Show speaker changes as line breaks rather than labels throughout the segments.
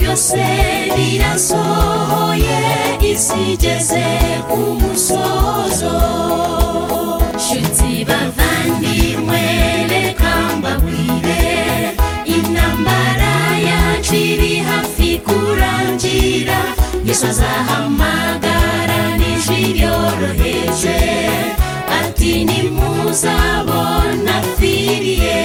byose birasohoye isi igeze ku musozo nshuti bavandimwe reka mbabwire intambara yacu iri hafi kurangira yesu azahamagara n'ijwi ryoroheje ati nimuzabona firiye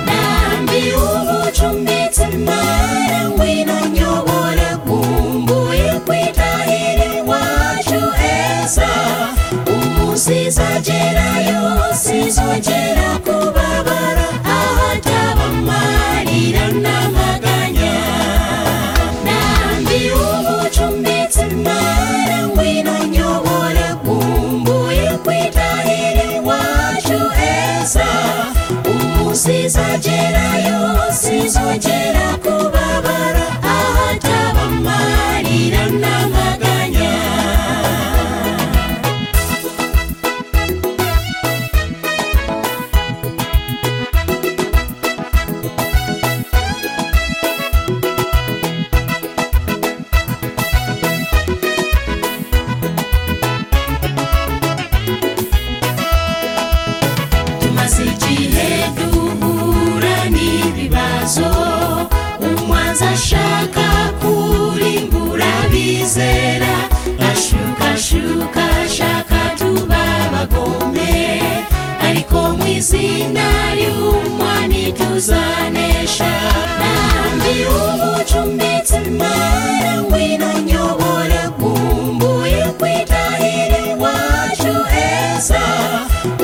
nambi umucumbitse mare ngwino nyobore kumbuye kwitahira iwacu heza umusizagerayo sizongera kubabara ahataba amarira n'amaganya nambi umucumbitse mare ngwino nyobore kumbuye kwitahira iwacu heza umusizagerayo sizongera kubabara ahataba amarira n'amaganya tumaze igihe duhura n'ibibazo umwanzi ashaka kurimbura bizera ashukashuka ashaka tuba bagome ariko mu izina ry'umwami tuzanesha nambi umucumbitse mara ngwino nyobora kumbuye kwitahira iwacu heza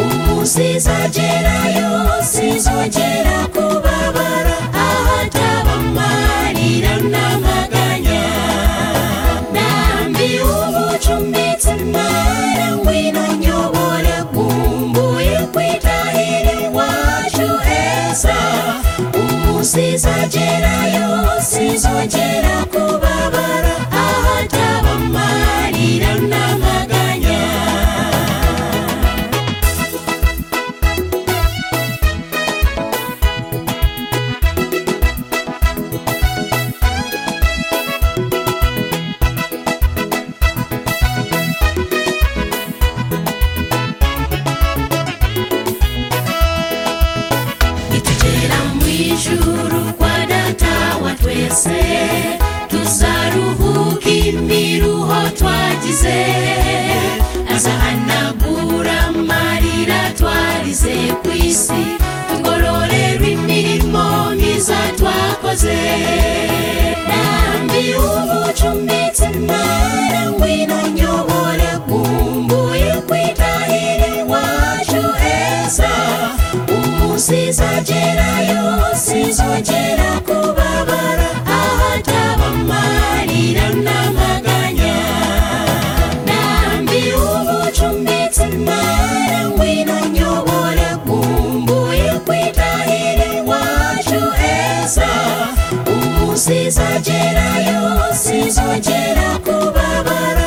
umusizagerayo sizongera kubabara ahataba amarira n'amaganya nambi umucumbitse mara ngwino nyobora kumbuye kwitahira iwacu heza umusizagerayo sizongera kubabara ahataba amarira n'amaganya nitugera mu ijuru kwa data wa twese tuzaruhuka imiruho twagize azahanagura amarira twarize ku isi tugororerwe imirimo myiza twakoze nambi umucumbitse mara ngwino nyobore kumbuye kwitahira iwacu heza umusizagerayo sizongera kubabara ahataba amarira n'amaganya nambi umucumbitse mara ngwino nyobora kumbuye kwitahira iwacu heza umusizagerayo sizongera kubabara